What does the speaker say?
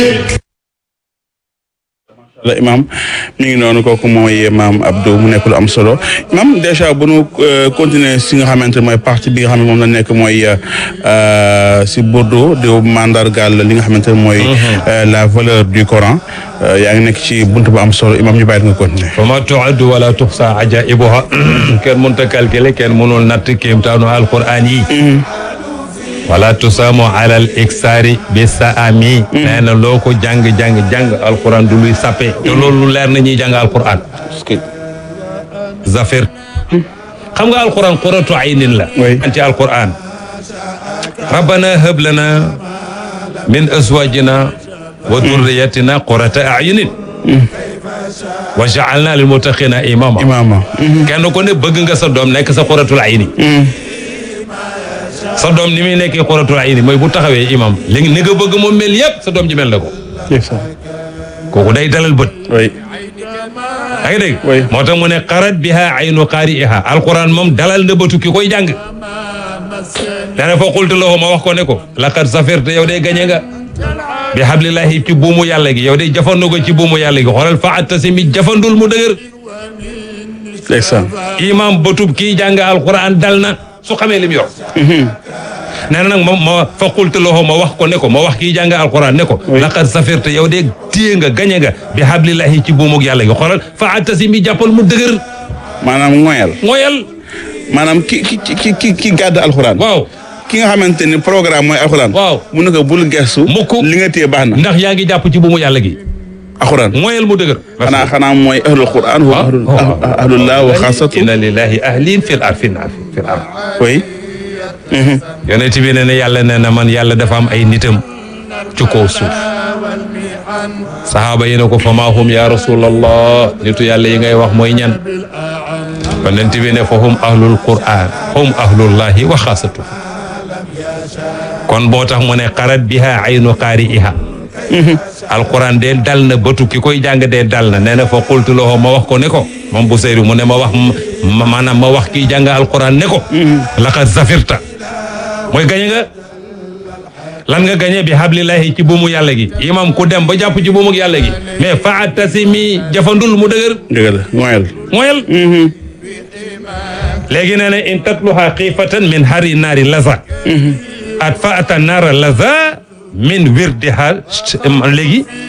la imam mi ngi noonu kooku mooy maam Abdou mu nekk lu am solo imam dèjà bu nu continuer si nga xamante ne mooy partie bi nga xam ne moom la nekk mooy si Bordeaux di mandargaal li nga xamante ne mooy la valeur du Coran yaa ngi nekk ci buntu bu am solo imam ñu bàyyi nga continuer wa ma tuaddu wala tuxsa ajaibuha kenn mënut a calculer kenn mënul natt kéemtaanu alquran yi wala tusaamu alal iksaari bi saami nee na loo ko jàng-jàng-jàng alquran du luy sappe te loolu leer na ñuy jàng alquran zafir xam nga alquran quratu aynin la an ci alquran rabbana hab lana min azwajina wa durriyatina qurata ayunin wa jaalna lil muttaqina imama imama kenn ko ne bëgg nga sa doom nekk sa quratul ayni sa doom ni muy nekkee xoratul ayni mooy bu taxawee imam léegi ni nga bëgg moom mel yëpp sa doom ji mel na ko kooku day dalal bët oui yaa ngi dégg Oui. moo tax mu ne xarat biha aynu qaari'iha alquran moom dalal na bëtu ki koy jàng dana fa qultu lahu ma wax ko ne ko laqad safirta yow day gañe nga bi hablillahi ci buumu yàlla gi yow day jafandu ko ci buumu yàlla gi xoolal fa attasimi jafandul mu dëgër ndeysaan imam bëtub kii jàng alquran dal na su xamee lim yor nee na nag ma ma fa qultu lahu ma wax ko ne ko ma wax kii jàng alquran ne ko laqad safirta yow de téye nga gañe nga bi hablillahi ci buumug yàlla gi xoolal fa attasimi jàppal mu dëgër maanaam ngoyal mooyal maanaam ki ki ki ki ki gàdd alxuraan waaw ki nga xamante ni programme mooy alxuraan Waaw. mu ne ko bul gestu Mukk. li nga téye baax na ndax yaa ngi jàpp ci buumu yàlla gi alxuraan mooyal mu dëgër xanaa xanaa mooy ahlul quran wa ahlul ahlullah wa xaasatu inna lillahi ahlin fil ard fil ard fil ard oui yonent bi ne ne yàlla nee na man yàlla dafa am ay nitam ci kaw suuf saxaaba yi ne ko fa maa hum ya rasulallah nitu yàlla yi ngay wax mooy ñan yonent bi ne fa hum ahlul quran hum ahlullahi wa xaasatu kon boo tax mu ne xarat biha aynu qaari'iha alquran de dal na bëtu ki koy jàng de dal na nee na fa qultu lahu ma wax ko ne ko moom bu seyru mu ne ma wax ma maanaam ma wax kii jàng alquran ne ko laqad zafirta mooy gañe nga lan nga gañe bi hablillahi ci buumu yàlla gi imam ku dem ba jàpp ci buumu yàlla gi mais fa attasimi jafandul mu dëgër dëgg la ngoyal mooyal léegi nee na in tatluha xiifatan min hari naari laza at fa ata naara laza min wirdiha léegi